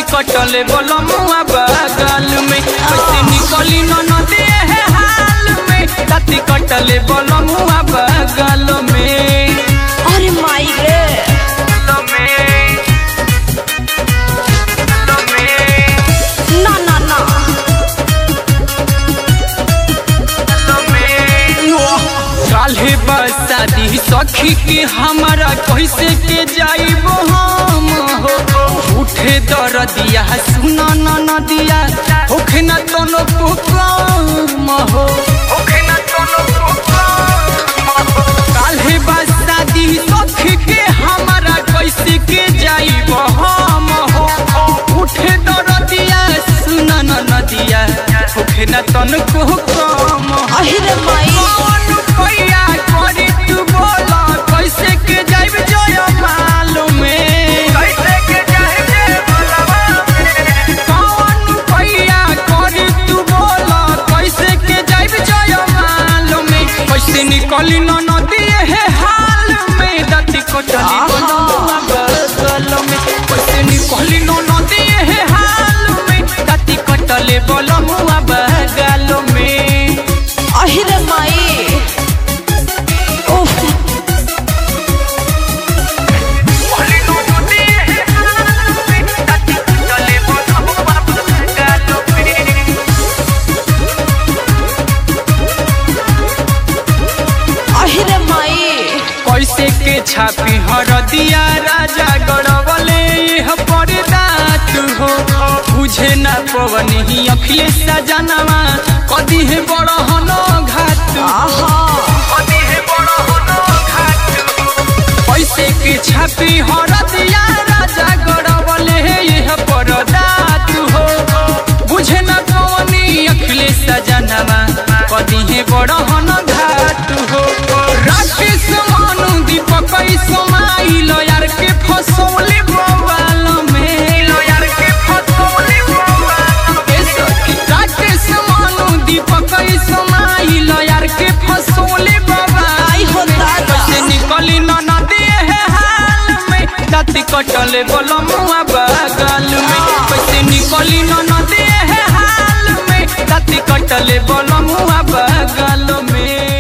कटले बलमुआ बगल में कैसे निकली न नदी है हाल में दाती कटले बलमुआ बगल में अरे माई रे ना ना ना काल्हे बसादी सखी के हमारा कैसे के जाइबो हम हो उठे दरदिया सुना न नदिया होखे न तनो को काम हो होखे न तनो को काल्हे बसादी सखी के हमारा कैसे के जाइबो हम हो उठे दरदिया सुना न नदिया होखे न तनो को काम हो अरे माई कौन भैया करी तू बोला कैसे के जाइब जय मालूमे कैसे के जाइब जय मालूमे कौन भैया करी तू बोला कैसे के जाइब जय मालूमे कैसे निकली न नदी है हाल में दती कोटली बनवा बगल में कैसे निकली न नदी है हाल में दती कटले बलमुआ बगल में अरे माई उफ अरे माई कैसे के छापी हरदिया राजा गड़बले यह परदात हो बुझे ना पवनी अखिलेश सजनवा कदी है बड़ हनो घात आहा कदी है बड़ हनो घात कैसे के छापी हरदिया राजा गड़बले यह परदात हो बुझे ना पवनी अखिलेश सजनवा कदी है बड़ हनो घात हो राकेश मानु दीपक समाइल यार के फसौले बवाल में यार के फसौले बवाल में सखी राकेश मानु दीपक समाइल यार के फसौले बवाल आई हो दादा कैसे निकली न नदी है हाल में दाती कटले बलमुआ बगल में कैसे निकली न नदी है हाल में दाती कटले बलमुआ बगल में